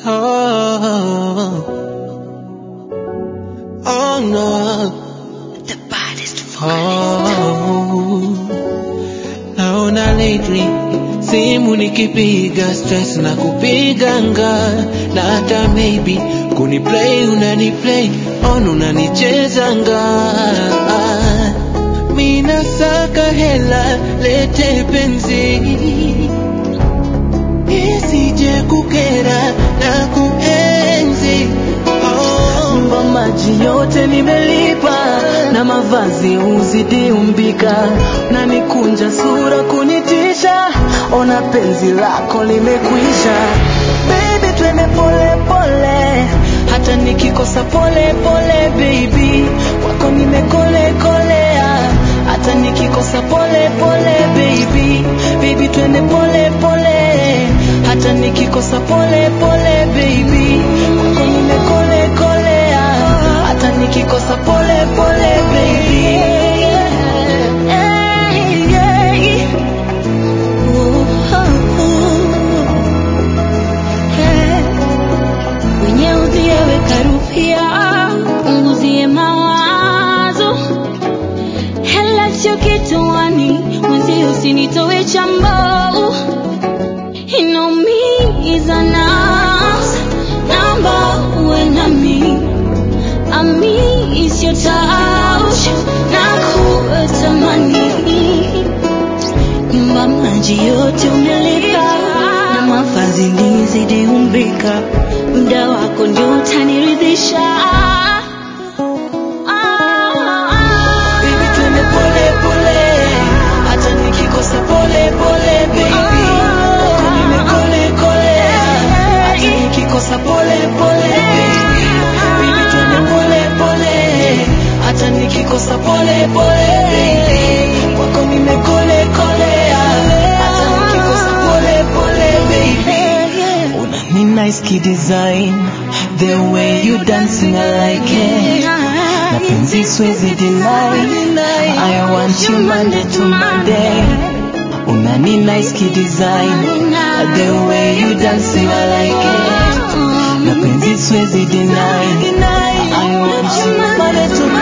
Oh, oh no. The baddest Oh, naona lately simu nikipiga stress na kupiganga na hata maybe kuniplay unaniplay on unanichezanga mina saka hela lete penzi isije kukera na kuenzi oh. Nyumba maji yote nimelipa na mavazi uzidi umbika, na nikunja sura kunitisha, ona penzi lako limekwisha. Baby twende pole pole, hata nikikosa pole pole baby, kwako nimekole kolea, hata nikikosa pole pole baby, baby twende pole pole, hata nikikosa pole pole baby, kwako nimekole kolea, hata nikikosa pole pole baby. Wenye uzieweka rupia, unguzie mawazo. Hela sio kituani, mwenzi usinitowe chambo. Inaumiza nafsi, naomba uwe nami. Ami sio touch, nakutamani. Nyumba maji yote umelipa na mavazi nizidi umbika, muda wako ndio utaniridhisha. Baby twende pole pole, hata nikikosa pole pole baby. Kwako nimekole kolea, hata nikikosa pole pole baby. Baby twende pole pole, hata nikikosa pole pole baby. Kwako nimekole kolea, hata nikikosa pole pole baby. Una ni nice kid design, the way you dancing I like it. Na penzi siwezi deny I want you Monday to Monday Una ni nice kid design The way you dancing I like it Na penzi siwezi deny I want you Monday to